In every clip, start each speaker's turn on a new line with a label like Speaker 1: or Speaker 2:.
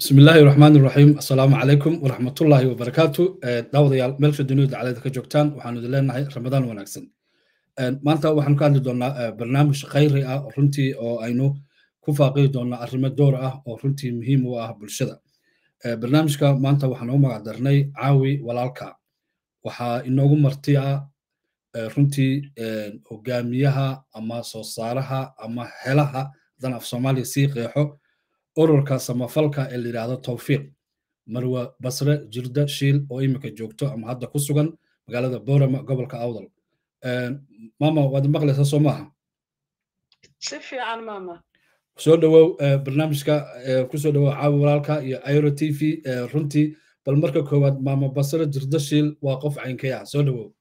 Speaker 1: bismi illaahi raxmaan iraxiim assalaamu calaykum waraxmatullaahi wabarakaatu daawadayaal meelsha dunida dacalada ka joogtaan waxaanu idin leenahay ramadaan wanaagsan maanta waxaanu ka hadli doonaa barnaamij khayri ah runtii oo aynu ku faaqidi doonaa arrimo door ah oo runtii muhiim u ah bulshada barnaamijka maanta waxaanu u magac darnay caawi walaalka waxaa inoogu marti ah runtii hogaamiyaha ama soo saaraha ama helaha hadan af soomaaliya sii qeexo ururka samafalka ee la yidhaahdo tawfiiq marwa basre jirda shiil oo imika joogto ama hadda ku sugan magaalada borama gobolka awdal mama waad maqlaysaa soo maaha
Speaker 2: si fiican mama
Speaker 1: soo dhowow barnaamijka kusoo dhowow caawi walaalka iyo airo t v runtii bal marka koowaad mama basre jirda shiil waa qof caynkay ah soo dhowow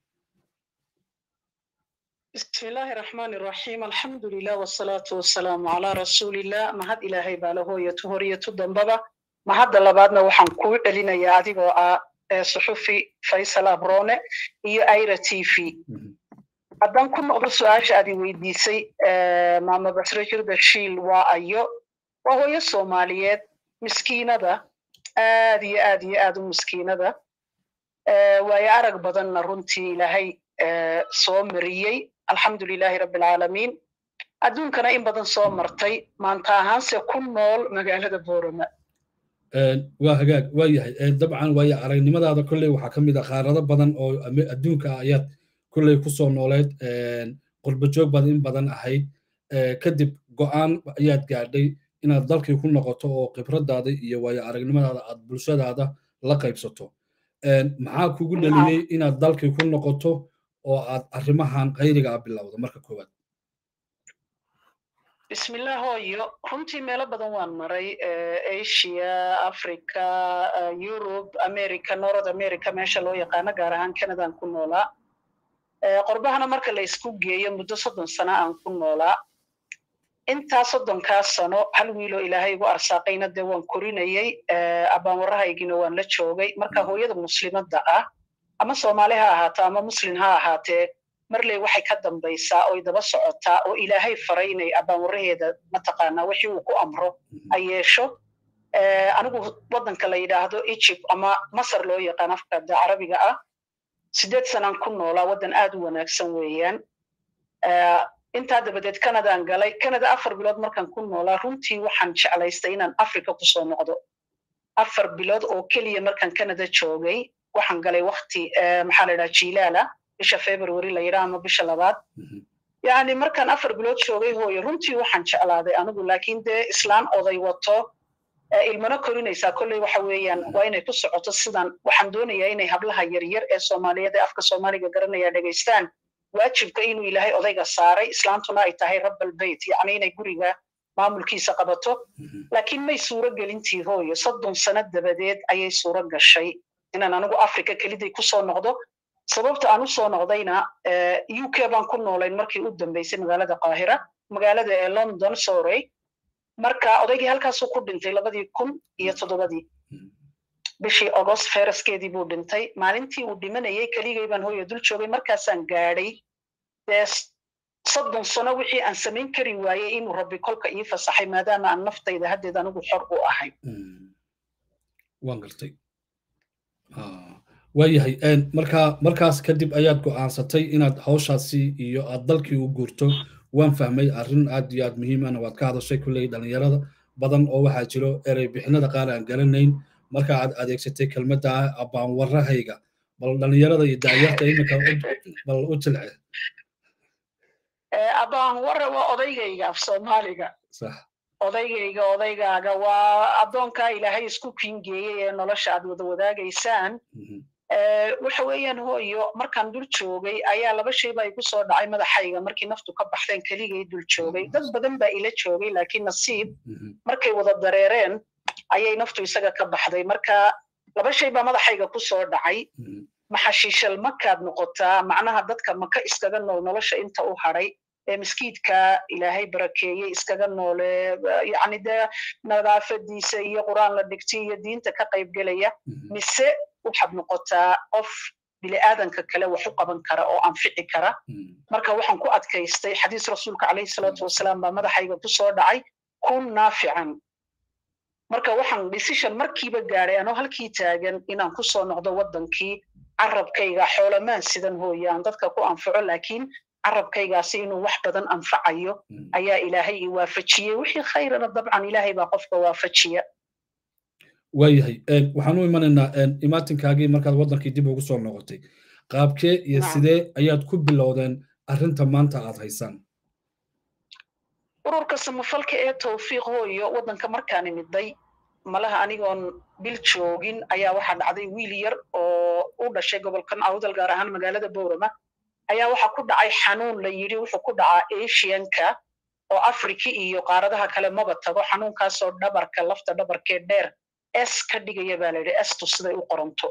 Speaker 2: بسم الله الرحمن الرحيم الحمد لله والصلاة والسلام على رسول الله ما هاد إلهي باله يتهوري يتدنبابا ما هاد لبادنا وحن كوي إلينا يا أديغو صحفي فيصل أبروني إيو أيرا تي في haddaan ku noqdo su-aasha aad i weydiisay maama basre jirda shiil waa ayo waa hooyo soomaaliyeed miskiinada aad iyo aad iyo aad u miskiinada waayo arag badanna runtii ilaahay soo mariyey alxamdu lilahi rabbi alcaalamiin adduunkana in badan soo martay maanta ahaanse ku nool magaalada boorama
Speaker 1: waa hagaag waa yahay dabcan waayo aragnimadaada kolley waxaa ka mid ah qaarado badan oo adduunka ah ayaad kolley ku soo nooleed qurba joog baad in badan ahayd kadib go'aan ayaad gaadhay inaad dalkii ku noqoto oo khibradaada iyo waayo aragnimadaada aad bulshadaada la qaybsato maxaa kugu dhaliyey inaad dalkii ku noqoto oo aad arrimahan khayriga ah bilowda marka koowaad
Speaker 2: bismillah hooyo runtii meelo badan waan maray asia africa yurub america north america meesha loo yaqaano gaar ahaan canadaan ku noolaa qorbahana marka la isku geeyo muddo soddon sano aan ku noolaa intaa soddonkaa sano hal wiiloo ilaahay igu arsaaqayna dee waan korinayey abbaanwarrahaygina waan la joogay marka hooyada muslimadda ah ama soomaali ha ahaato ama muslim ha ahaatee marley waxay ka dambaysaa oy daba socotaa oo ilaahay faray inay abbaanwarraheeda mataqaanaa wixii uu ku amro ay yeesho anigu waddanka la yidhaahdo egypt ama masar loo yaqaan afkada carabiga ah sideed sanaan ku noolaa waddan aad u wanaagsan weeyaan intaa dabadeed canadaan galay canada afar bilood markaan ku noolaa runtii waxaan jeclaystay inaan africa kusoo noqdo afar bilood oo keliya markaan canada joogay waxaan galay wakti maxaa la yidhaha jilaala bisha february la yidhaha ama bisha labaad yani markaan afar bilood joogay hooyo runtii waxaan jeclaaday anigu laakiin dee islaan oday wato ilmana korinaysaa kolley waxa weeyaan waa inay ku socoto sidan waxaan doonayaa inay hablaha yaryar ee soomaaliyeed ee afka soomaaliga garanaya dhegaystaan waajibka inuu ilaahay odayga saaray islaantuna ay tahay rabbalbeyt yacni inay guriga maamulkiisa qabato laakiin may suuro gelintii hooyo soddon sano dabadeed ayay suuro gashay inaan anigu africa keliday kusoo noqdo sababta aan usoo noqdayna u k baan ku noolayn markii u dambeysay magaalada qaahira magaalada ee london sorey marka odaygii halkaasuu ku dhintay labadii kun iyo toddobadii bishii agost feraskeedii buu dhintay maalintii uu dhimanayay keligay baan hooyo dul joogay markaasaan gaadhay dee soddon sano wixii aan samayn kari waayey inuu rabbi kolka ii fasaxay maadaama aan naftayda haddeed anigu xor u ahay
Speaker 1: waan gartay waayahay markaa markaas kadib ayaad go'aansatay inaad hawshaasi iyo aad dalkii u guurto waan fahmay arrin aad iyo aad muhiimana waad ka hadashay kulley dhalinyarada badan oo waxaa jiro erey bixinada qaar aan garanayn marka aad adeegsatay kelmadda abbaanwarrahayga bal dhalinyarada iyo dacyarta iminka bal u jilce
Speaker 2: abbaanwarre waa odaygayga af soomaaliga
Speaker 1: sax
Speaker 2: odaygayga odaygaaga waa addoonkaa ilaahay isku kingeeyey ee nolosha aad wada wadaagaysaan waxa weeyaan hooyo markaan dul joogay ayaa laba shay baa igu soo dhacay madaxayga markii naftu ka baxdeen keligay dul joogay dad badan baa ila joogay laakiin nasiib markay wada dareereen ayay naftu isaga ka baxday marka laba shay baa madaxayga ku soo dhacay maxashiishal makaad noqotaa macnaha dadka maka iskaga nool nolosha inta u hadhay ee miskiidka ilaahay barakeeyey iskaga noole yacni dee nadaafadiisa iyo qur'aan la dhigtay iyo diinta ka qaybgelaya mise waxaad noqotaa qof bini'aadanka kale wax u qaban kara oo anfici kara marka waxaan ku adkaystay xadiis rasuulka calayhi salaatu wasalaam baa madaxayga ku soo dhacay kun naafican marka waxaan decision markiiba gaadhay anoo halkii taagan inaan ku soo noqdo waddankii carabkayga xoolamaan sidan hooye aan dadka ku anfaco laakiin carabkaygaasi inuu wax badan anfacayo ayaa ilaahay i waafajiyey wixii khayrana dabcan ilaahay baa qofka waafajiya
Speaker 1: waayahay waxaan u imanaynaa imaatinkaagii markaad waddankii dib ugu soo noqotay qaabkee iyo sidee ayaad ku bilowdeen arrinta maanta aad haysaan
Speaker 2: ururka samafalka ee tawfiiq hooyo waddanka markaan imiday malaha anigoon bil joogin ayaa waxaa dhacday wiil yar oo u dhashay gobolkan awdal gaar ahaan magaalada bowrama ayaa waxaa ku dhacay xanuun la yidhi wuxuu ku dhacaa asianka oo afriki iyo qaaradaha kale maba tago xanuunkaasoo dhabarka lafta dhabarkee dheer s ka dhigaya baa layidhi estu siday u qoranto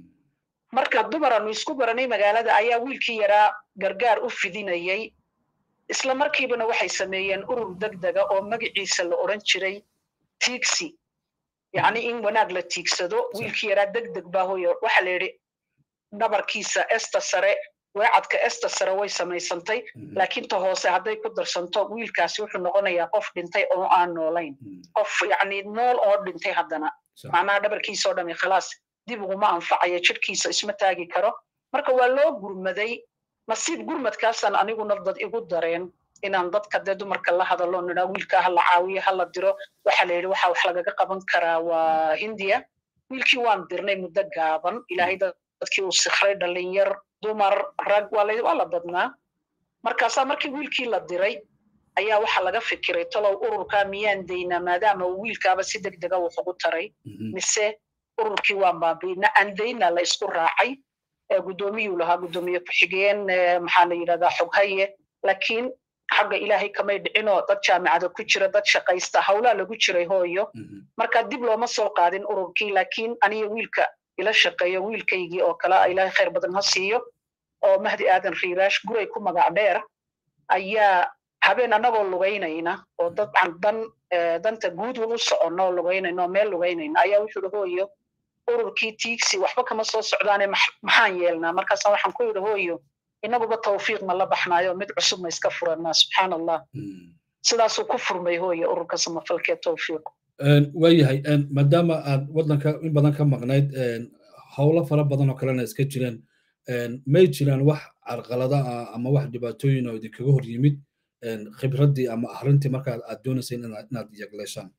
Speaker 2: marka dumaraanu isku baranay magaalada ayaa wiilkii yaraa gargaar u fidinayay isla markiibana waxay sameeyeen urur degdega oo magaciisa la odran jiray tiigsi yacni in wanaag la tiigsado wiilkii yaraa degdeg baa hooyo waxa la yidhi dhabarkiisa esta sare weecadka esta sare way samaysantay laakiin ta hoose hadday ku darsanto wiilkaasi wuxuu noqonayaa qof dhintay oo aan noolayn qof yacni nool oo dhintay haddana macnaha dhabarkiisa oo dhami khalaas dib uguma anfacayo jidhkiisa isma taagi karo marka waa loo gurmaday nasiib gurmadkaasaan aniguna dad igu dareen inaan dadka dee dumarka la hadalo nidhaa wiilkaa ha la caawiyo ha la diro waxa la yidhi waxa wax lagaga qaban karaa waa hindiya wiilkii waan dirnay muddo gaaban ilaahay dadkii uu sikray dhalinyar dumar rag waa la badnaa markaasaa markii wiilkii la diray ayaa waxa laga fikiray talow ururkaa miyaan daynaa maadaama uu wiilkaaba si deg dega wax ugu taray mise ururkii waan baabiina aan dayna la isku raacay guddoomiyuu lahaa guddoomiye ku-xigeen maxaa la yidhahdaa xoghaye laakiin xagga ilaahay kamay dhicinoo dad jaamicada ku jira dad shaqaysta hawlaa lagu jiray hooyo marka dib looma soo qaadin ururkii laakiin aniga wiilka ila shaqeeyo wiilkaygii oo kale ilaahay khayr badan ha siiyo oo mahdi aadan riiraash guray ku magac dheer ayaa habeen annagoo lugaynayna oo dabcan dan danta guud u soconno oo lugaynayna oo meel lugaynayna ayaa wuxuu yidhi hooyo ururkii tiigsi waxba kama soo socdaane maxaan yeelnaa markaasa waxaan ku yidhi hooyo inaguba tawfiiq ma la baxnaayo mid cusub ma iska furanaa subxaan allah sidaasuu ku furmay hooye ururka samafalkee tawfiiq
Speaker 1: waayahay maadaama aad waddanka in badan ka maqnayd howlo fara badan oo kalena iska jireen may jiraan wax carqalada ah ama wax dhibaatooyin oo idinkaga hor yimid khibraddii ama arrintii markaa aad doonayseen inaad yagleeshaan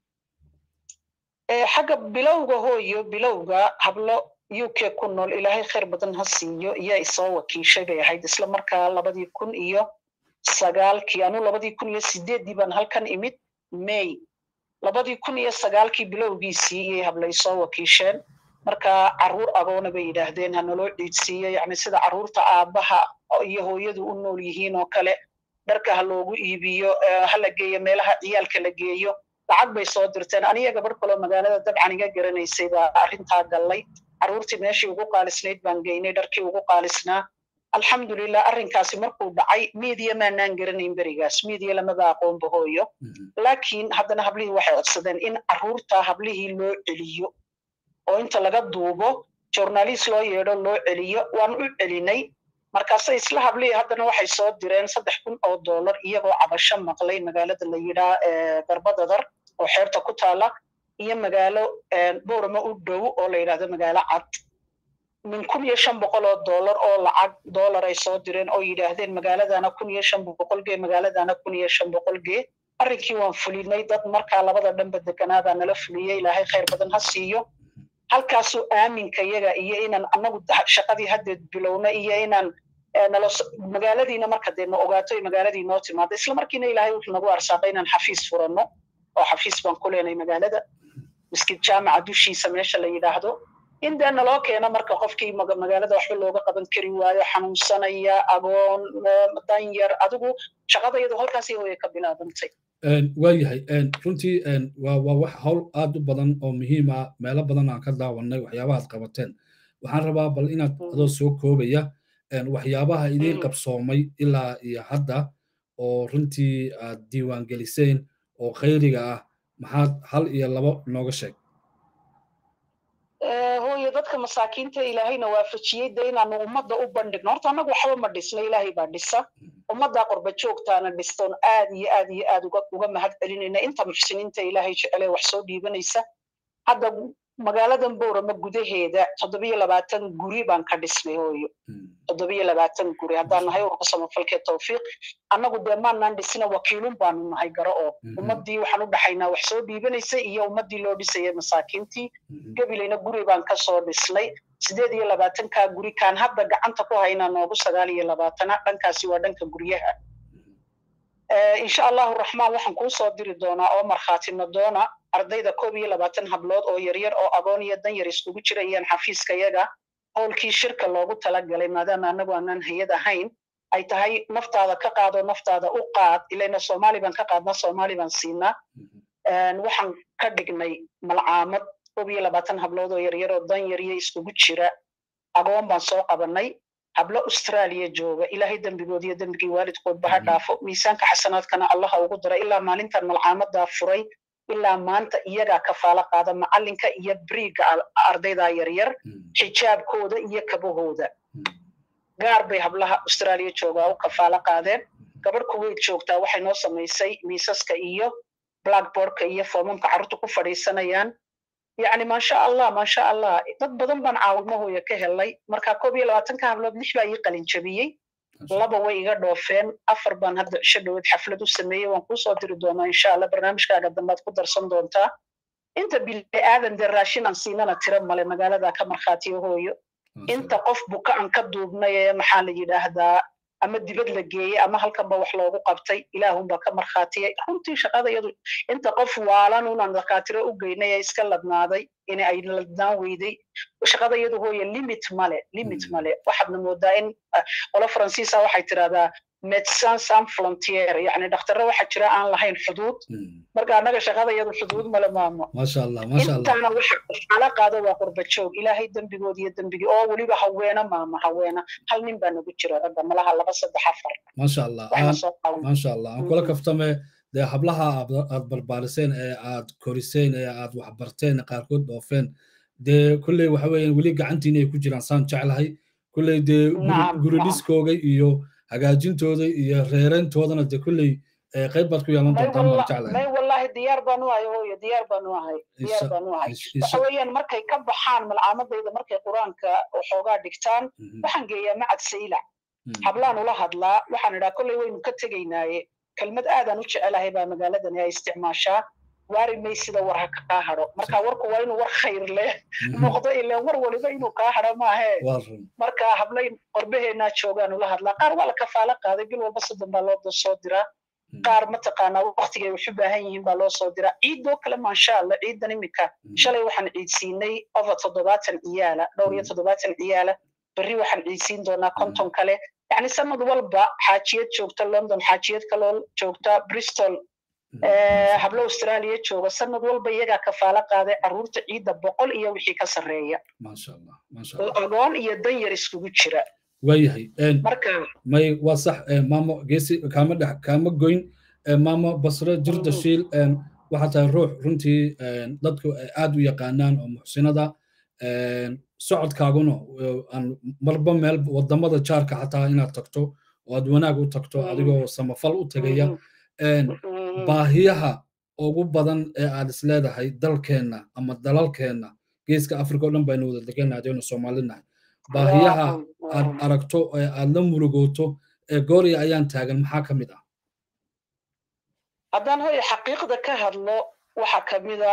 Speaker 2: xagga bilowga hooyo bilowga hablo u k ku nool ilaahay khayr badan ha siiyo iyaa isoo wakiishay bay ahayd isla markaa labadii kun iyo sagaalkii anuu labadii kun iyo sideeddii baan halkan imid may labadii kun iyo sagaalkii bilowgiisii iyay habla isoo wakiisheen marka carruur agoona bay yidhaahdeen ha naloo ciidsiiyo yacni sida carruurta aabbaha iyo hooyadu u nool yihiin oo kale dharka ha loogu iibiyo ha la geeyo meelaha ciyaalka la geeyo lacag bay soo dirteen aniga gabadh kaloo magaalada dabcan iga garanaysay baa arrintaa gallay carruurtii meeshii ugu qaalisnayd baan geynay dharkii ugu qaalisnaa alxamdulilah arrinkaasi markuu dhacay miidiya maanaan garanayn berigaas miidiya lamaba aqoonba hooyo laakiin haddana hablihii waxay codsadeen in carruurta hablihii loo celiyo oo inta laga duubo journalist loo yeedho loo celiyo waan u celinay markaase isla hablihii haddana waxay soo direen saddex kun oo dollar iyagoo cabasho maqlay magaalada la yidhaa garbadadar oo xeebta ku taala iyo magaalo boorama u dhow oo la yidhahdo magaalo cad min kun iyo shan boqol oo dollar oo lacag dollar ay soo direen oo yidhaahdeen magaaladana kun iyo shan boqol gee magaaladana kun iyo shan boqol gee arrinkii waan fulinay dad markaa labada dhanba deganaadaa nala fuliyey ilaahay khayr badan ha siiyo halkaasuu aaminka yaga iyo inaan anagu shaqadii haddeed bilowna iyo inaan nalo magaaladiina marka dee na ogaato magaaladii noo timaado isla markiina ilaahay wuxuu nagu arsaaqay inaan xafiis furanno oo xafiis baan ku leenay magaalada miskid jaamaca dushiisa meesha la yidhaahdo in dee naloo keeno marka qofkii magaalada waxba looga qaban kari waayo xanuunsanaya agoon danyar adigu shaqadayadu halkaasi way ka bilaabantay
Speaker 1: waayahay runtii waa waa wax hawl aad u badan oo muhiim ah meelo badan aan ka daawanay waxyaabahaad qabateen waxaan rabaa bal inaad adoo soo koobaya waxyaabaha idiin qabsoomay ilaa iyo hadda oo runtii aad diiwaangeliseen oo khayriga ah maxaad hal iyo labo nooga sheeg
Speaker 2: hooyo dad dadka masaakiinta ilaahayna waafajiyey de inaanu ummadda u bandhigno horta annagu waxba ma dhisna ilaahay baa dhisa ummaddaa qorba joogtaana dhistoon aad iyo aad iyo aad uga mahad celinayna inta muxsiniinta ilaahay jecele wax soo dhiibanaysa hadda magaaladan boorama gudaheeda toddobiyo labaatan guri baan ka dhisnay hooyo toddobiyo labaatan guri haddaan nahay urka samafalkee tawfiiq annagu dee maanaan dhisina wakiilun baanu nahay garo oo ummaddii waxaan u dhaxaynaa wax soo dhiibanaysa iyo ummaddii loo dhisayay masaakiintii gabilayna guri baan ka soo dhisnay sideed iyo labaatankaa guri kaan hadda gacanta ku haynaa noogu sagaal iyo labaatana dhankaasi waa dhanka guryaha insha allahu raxmaan waxaan kuu soo diri doonaa oo markhaatina doona ardayda koob iyo labaatan hablood oo yaryar oo agoon iyo dan yar iskugu jirayaan xafiiska yaga howlkii shirka loogu talagalay maadaama anagu aanaan hay-ad ahayn ay tahay naftaada ka qaado naftaada u qaad ilayna soomaali baan ka qaadnaa soomaali baan siinaa waxaan ka dhignay malcaamad koob iyo labaatan hablood oo yaryar oo dan yariyo iskugu jira agoon baan soo qabanay hablo australia jooga ilaahay dembigood iyo dembigii waalidkoodba ha dhaafo miisaanka xasanaadkana allaha ugu dira ilaa maalintan malcaamadaa furay ilaa maanta iyagaa kafaalo qaada macalinka iyo briiga ardayda yaryar xijaabkooda iyo kabahooda gaar bay hablaha australia joogaa u kafaalo qaadeen gabadh kuweyt joogtaa waxay noo samaysay miisaska iyo blackboardka iyo foomamka carruurta ku fadhiisanayaan yacni maasha allah maasha allah dad badan baan caawimahooya ka helay marka koob iyo labaatanka hablood lix baa ii qalin jabiyey laba way iga dhoofeen afar baan hadda cisho dhaweed xaflad u sameeyey waan kuusoo diri doonaa insha allah barnaamijkaaga dambaad ku darsan doontaa inta bili aadan dee raashin aan siinana tira male magaalada ka markhaatiyo hooyo inta qof buka aan ka duubnay ee maxaa la yidhaahdaa ama dibad la geeyey ama halkanba wax loogu qabtay ilaahunbaa ka markhaatiyay runtii shaqada iyadu inta qof waalan unaan dhakhaatiro u geynay ee iska ladnaaday in ay ladnaan weyday shaqada iyadu hooye limit male limit male waxaadna moodaa in qolo faransiisa waxay tirahdaa medecin san frontier yani dhakhtarro waxaa jira aan lahayn xuduud marka annaga shaqada iyadu xuduud male maamo
Speaker 1: maasha allah maasha allah
Speaker 2: intaana waxa xala qaado waa qurba joog ilaahay dembigood iyo dembigii oo weliba haweena maama haweena hal nin baa nagu jira ragga malaha laba saddex afar
Speaker 1: maasha allah maasha allah aan kula kaftame dee hablaha aad barbaariseen ee aad koriseen ee aad waxbarteen qaarkood dhoofeen dee kulley waxa weeyaan weli gacantiina ay ku jiraan saan jeclahay kulley dee guri dhiskooga iyo hagaajintooda iyo reereyntoodana dee kulley qayb baad ku yeelan doontaan baan jeclahay
Speaker 2: may wallahi diyaar baan u ahay hooyo diyaar baan u ahay diyaar baan u ahay waxa weeyaan markay ka baxaan malcaamadayda markay qur-aanka waxoogaa dhigtaan waxaan geeyaa macad saylac hablaan ula hadlaa waxaan idhaa kolley waynu ka tegaynaaye kelmad aadaan u jecelahay baa magaaladani ay isticmaashaa waari may sida war ha kaa hadho marka warku waa inuu war khayr leh noqdo ileen war waliba inuu kaa hadho maahe marka hablay qorbaheenaa joogaan ula hadlaa qaar waa la kafaalo qaaday bil walba soddon baa loo soo diraa qaar mataqaanaa waktigay wax u baahan yihiin baa loo soo diraa ciidoo kale maasha allah ciidan imika shalay waxaan ciidsiinay over toddobaatan ciyaala dhowr iyo toddobaatan ciyaala berri waxaan ciidsiin doonaa konton kale yani sanad walba xaajiyad joogta london xaajiyad kaloo joogta bristol hablo australia jooga sanad walba iyagaa kafaalo qaaday caruurta ciidda boqol iyo wixii ka sarreeya agoon iyo dan yar iskugu jira
Speaker 1: waayahay
Speaker 2: marka
Speaker 1: may waa sax maamo geesi kaama dhex kaama goyn maamo basre jirda shiil waxaa tahay ruux runtii dadku aad u yaqaanaan oo muxsinada socodkaaguna marba meel wadamada jaarka xataa inaad tagto oo aad wanaag u tagto adigoo samafal u tegaya baahiyaha ugu badan ee aad is leedahay dalkeenna ama dalalkeenna geeska africa o dhan baynu wada degannahay adaynu soomaalinahay baahiyaha aad aragto ee aad la murugooto ee gooriya ayaan taagan maxaa ka mid ah
Speaker 2: haddaan hoya xaqiiqda ka hadlo waxaa ka mida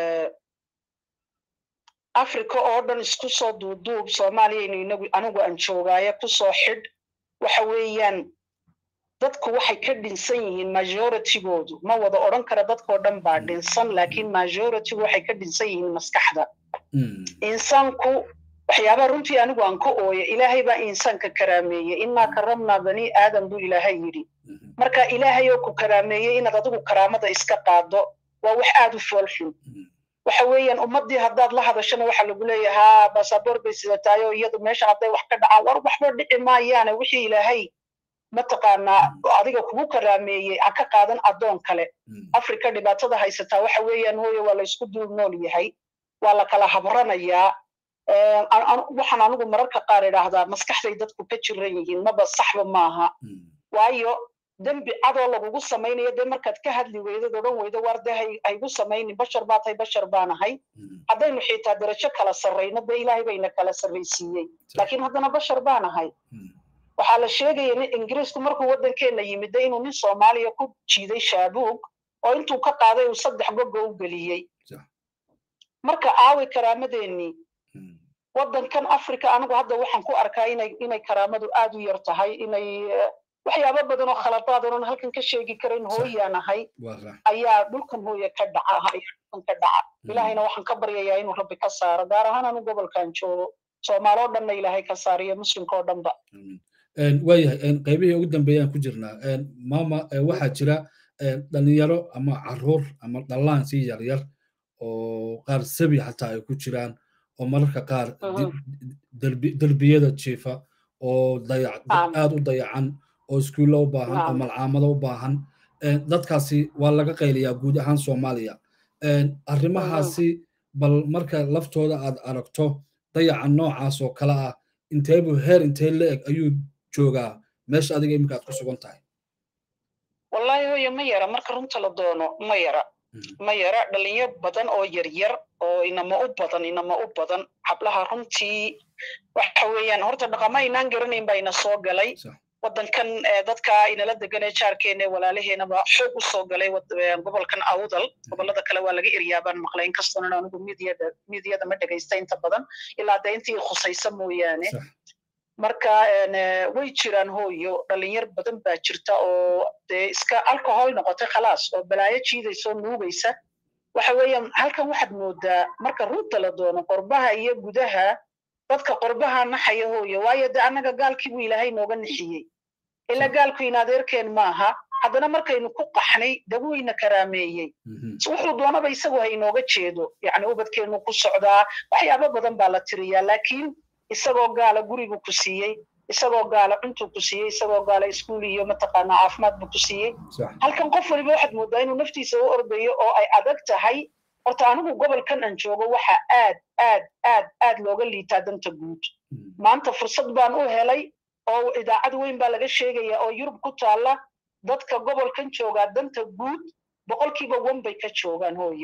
Speaker 2: africa oo dhan isku soo duuduub soomaaliyaynu inagu anigu aan joogaaye kusoo xidh waxa weeyaan dadku waxay ka dhinsan yihiin majoritygoodu ma wada odhan kara dadkoo dhan baa dhinsan laakiin majoritygu waxay ka dhinsan yihiin maskaxda insaanku waxyaabaa runtii anigu aan ka ooya ilaahay baa insaanka karaameeyey innaa karamnaa bani aadam buu ilaahay yidhi marka ilaahay oo ku karaameeyey inaad adigu karaamada iska qaado waa wax aad u foolxun waxa weeyaan ummaddii haddaad la hadashana waxaa lagu leeyahay haa basaboor bay sidataay oo iyadu meesha hadday wax ka dhacaan war waxba dhici maayaane wixii ilaahay mataqaanaa adiga kugu karaameeyey ha ka qaadan addoon kale africa dhibaatada haysataa waxa weeyaan hooye waa la isku duul nool yahay waa la kala habranayaa waxaan anigu mararka qaar idhaahdaa maskaxday dadku ka jiran yihiin maba saxba maaha waayo dembi cadoo lagugu samaynayo dee markaad ka hadli weydad odhan weydo waar dee haygu samaynin bashar baa tahay bashar baan ahay haddaynu xitaa darajo kala sarrayno dee ilaahay bayna kala sarraysiiyey laakiin haddana bashar baan ahay waxaa la sheegaya nin ingiriisku markuu waddankeenna yimid dee inuu nin soomaaliya ku jiiday shaabuug oo intuu ka qaaday uu saddex gogo u geliyey marka aaway karaamadeenii waddankan africa anigu hadda waxaan ku arkaa inay inay karaamadu aad u yar tahay inay waxyaabo badan oo khaladaad onan halkan ka sheegi karayn hooyaan ahay ayaa dhulkan hooya ka dhaca dhulkan ka dhaca ilaahayna waxaan ka baryayaa inuu rabbi ka saaro gaar ahaan anu gobolkan joogo soomaaloo dhanna ilaahay ka saariyo muslimka oo dhanba
Speaker 1: waayahay qaybihii ugu dambeeyaan ku jirnaa maama waxaa jira dhalinyaro ama caruur ama dhallaan si yaryar oo qaar sabi xataa ay ku jiraan oo mararka qaar derbiyada jiifa oo aad u dayacan oo iskuulla u baahan oo malcaamado u baahan dadkaasi waa laga qayliyaa guud ahaan soomaaliya arrimahaasi bal marka laftooda aad aragto dayaca noocaas oo kale ah inteebuu heer intee la eg ayuu joogaa meesha adiga iminka aad ku sugan tahay
Speaker 2: wallaahi hooye ma yara marka runta la doono ma yara ma yara dhalinyaro badan oo yaryar oo inama u badan inama u badan hablaha runtii waxa weeyaan horta dhaqama aynaan garanayn baa ina soo galay waddankan dadka inala degan ee jaarkeena walaalaheenaba xoog u soo galay gobolkan awdal gobolada kale waa laga eryaabaan maqlay inkastoonan anigu midiyada midiyada ma dhegaysta inta badan ilaa dee intii khusaysa mooyaane marka way jiraan hooyo dhalinyar badan baa jirta oo dee iska alcohol noqotay khalaas oo balaayo jiidaysa oo nuugaysa waxa weeyaan halkan waxaad moodaa marka runta la doono qorbaha iyo gudaha dadka qorbaha naxaya hooyo waayo de annaga gaalkii buu ilaahay nooga nixiyey ila gaalku in adeerkeen maaha haddana markaynu ku qaxnay daweyna karaameeyey wuxuu doonaba isagu ha inooga jeedo yacni ubadkeenu ku socdaa waxyaabo badan baa la tiriyaa laakiin isagoo gaala gurigu ku siiyey isagoo gaala cuntuu ku siiyey isagoo gaala iskuul iyo mataqaanaa caafimaad buu ku siiyey halkan qof waliba waxaad moodaa inuu naftiisa u ordayo oo ay adag tahay horta anigu gobolkan aan joogo waxa aad aad aad aad looga liitaa danta guud maanta fursad baan u helay oo idaacad weyn baa laga sheegaya oo yurub ku taalla dadka gobolkan joogaa danta guud boqolkiiba wan bay ka joogaan hooyo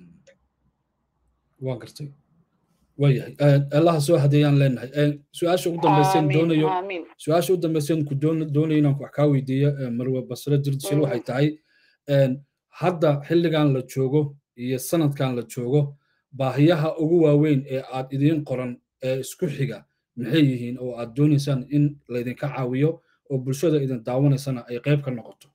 Speaker 1: waa gartay waayahay allaha soo hadeeyaan leenahay su-aasha ugu dambaysan doonayo su-aasha ugu dambaysan ku doonayo inaan wax kaa weydiiyo marwe basre dirdishil waxay tahay hadda xilligan la joogo iyo sanadkan la joogo baahiyaha ugu waaweyn ee aad idiin qoran ee isku xiga maxay yihiin oo aad doonaysaan in laydinka caawiyo oo bulshada idin daawanaysana ay qayb ka noqoto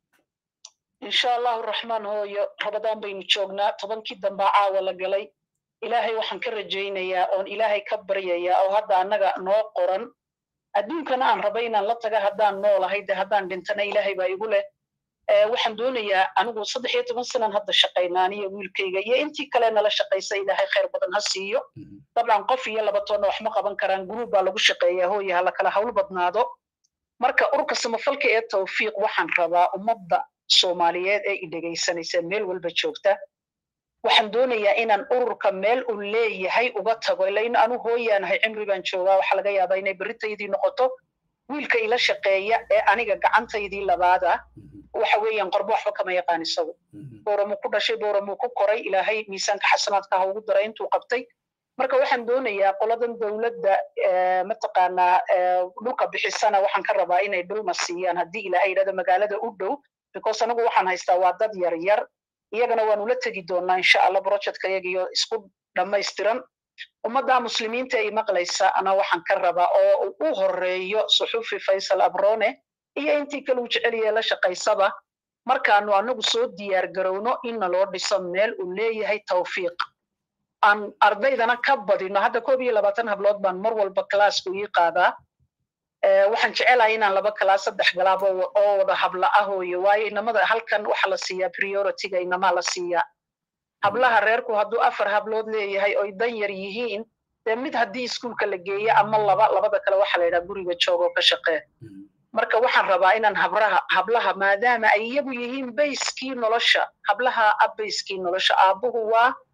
Speaker 2: insha allahu raxmaan hooyo rabadaan baynu joognaa tobankii dambaa caawa la galay ilaahay waxaan ka rajaynayaa oon ilaahay ka baryayaa oo hadda annaga noo qoran adduunkana aan raba inaan la taga haddaan noolahay de haddaan dhintana ilaahay baa igu leh waxaan doonayaa anigu saddex iyo toban sanan hadda shaqaynaa aniyo wiilkayga iyo intii kale nala shaqaysa ilaahay khayr badan ha siiyo dabcan qof iyo laba toonna wax ma qaban karaan guruub baa lagu shaqeeyaa hooya hala kala hawl badnaado marka urka samafalka ee tawfiiq waxaan rabaa ummadda soomaaliyeed ee i dhegaysanaysa meel walba joogta waxaan doonayaa inaan ururka meel uu leeyahay uga tago ilain anu hooyaanahay cimri baan joogaa waxaa laga yaabaa inay berritaydii noqoto wiilka ila shaqeeya ee aniga gacantaydii labaada waxa weeyaan qorbo waxba kama yaqaan isagu booramuu ku dhashay booramuu ku koray ilaahay miisaanka xasanaadka ha ugu daray intuu qabtay marka waxaan doonayaa qoladan dowladda mataqaanaa dhulka bixisana waxaan ka rabaa inay dhulma siiyaan haddii ilaahay yidhahdo magaalada u dhow because anigu waxaan haystaa waa dad yar yar iyagana waanu la tegi doonaa insha allah projectka iyagiyo isku dhammaystiran ummadda muslimiinta ay maqlaysa ana waxaan ka rabaa oo u horeeyo suxufi faysal abrone iyo intii kale uu jeceliya la shaqaysaba markaanu anagu soo diyaar garowno inna loo dhiso meel uu leeyahay tawfiiq aan ardaydana ka badino hadda koob iyo labaatan hablood baan mar walba classku ii qaadaa waxaan jecelahay inaan laba kalaas saddex galaab oo wada habla ah hooyo waayo inamada halkan waxa la siiyaa priorityga inamaa la siiyaa hablaha reerku hadduu afar hablood leeyahay oy dan yar yihiin dee mid haddii iskuulka la geeyo ama laba labada kale waxa la yidhaha guriga joogoo ka shaqee marka waxaan rabaa inaan habraha hablaha maadaama ay iyagu yihiin bayskii nolosha hablaha a bayskii nolosha aabbuhu waa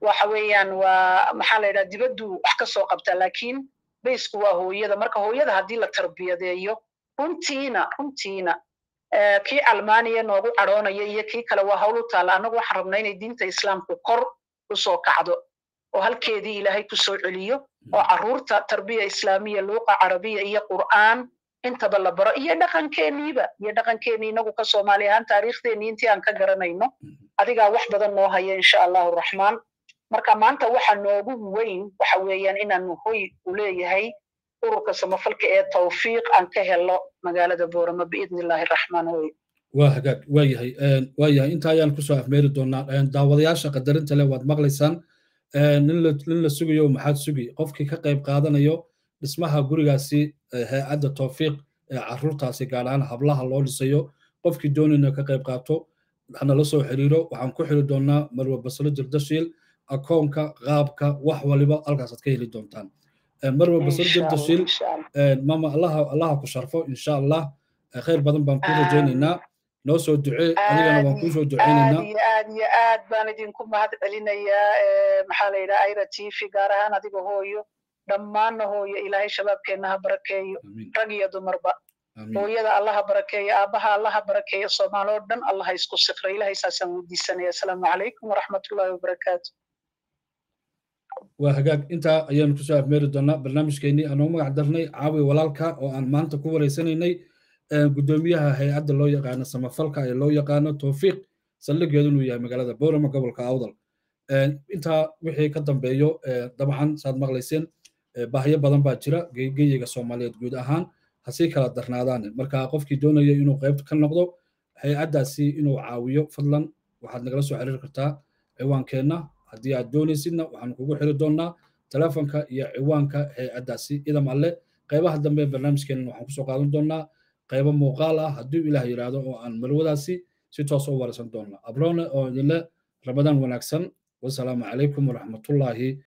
Speaker 2: waxa weeyaan waa maxaa la yidhaha dibaddu wax ka soo qabtaa laakiin baysku waa hooyada marka hooyada haddii la tarbiyadeeyo runtiina runtiina kii almaaniya noogu cadhoonaya iyo kii kale waa hawl u taalla annagu waxaan rabnaa inay diinta islaamku kor u soo kacdo oo halkeedii ilaahay ku soo celiyo oo carruurta tarbiya islaamiya luuqa carabiya iyo qur'aan intaba la baro iyo dhaqankeeniiba iyo dhaqankeenii inagu ka soomaali ahaan taariikhdeenii intii aan ka garanayno adigaa wax badan noo haya insha allahu raxmaan marka maanta waxa noogu weyn waxa weeyaan inaanu hoy u leeyahay ururka samafalka ee tawfiiq aan ka helo magaalada boorama biidni illaahi raxmaan hoy
Speaker 1: waa hagaag waa yahay waa yahay inta ayaan kusoo afmeeri doonaa daawadayaasha qadarinta leh waad maqlaysaan nin la sugayo maxaad sugi qofkii ka qayb qaadanayo dhismaha gurigaasi hay-adda tawfiiq ee carruurtaasi gaar ahaan hablaha loo dhisayo qofkii doonayna ka qayb qaato hanala soo xiriiro waxaan ku xiri doonaa marwe baslo jirdashiil akoonka qaabka wax waliba halkaasaad ka heli doontaan marwe baslo jirdashiil mama allaha allaha ku sharfo insha allah khayr badan baan ku rajaynaynaa noo soo ducee adigana waan kuu soo duceynaynaa
Speaker 2: aad iyo aad iyo aad baan idinku mahad celinayaa maxaa la yidhaha aira tv gaar ahaan adiga hooyo dhammaanna hooyo ilaahay shabaabkeenna ha barakeeyo rag iyo dumarba hooyada allaha barakeeyo aabbaha allaha barakeeyo soomaaloo dhan allaha isku sikra ilahay saasaan weydiisanaya asalaamu calaykum waraxmatullahi wabarakaatu
Speaker 1: waa hagaag intaa ayaanu kusoo afmeeri doonaa barnaamijkeennii aanoo magac darnay caawi walaalka oo aan maanta ku wareysanaynay guddoomiyaha hay-adda loo yaqaano samafalka ee loo yaqaano tawfiiq saldhigeedu inuu yahay magaalada boorama gobolka awdal intaa wixii ka dambeeyo dabcan saad maqlayseen bahyo badan baa jira geyiga soomaaliyeed guud ahaan hasii kala darnaadaan marka qofkii doonaya inuu qayb ka noqdo hay-addaasi inuu caawiyo fadlan waxaad nagala soo xiriiri kartaa ciwaankeenna haddii aad doonaysidna waxaan kugu xiri doonnaa telefonka iyo ciwaanka hay-addaasi idam alle qaybaha dambe barnaamijkeenna waxaan kusoo qaadan doonnaa qaybo muuqaal ah hadduu ilaah yidhaahdo oo aan marwadaasi si toos u waraysan doonna abrone oo idinle ramadaan wanaagsan wasalaamu calaykum waraxmatullaahi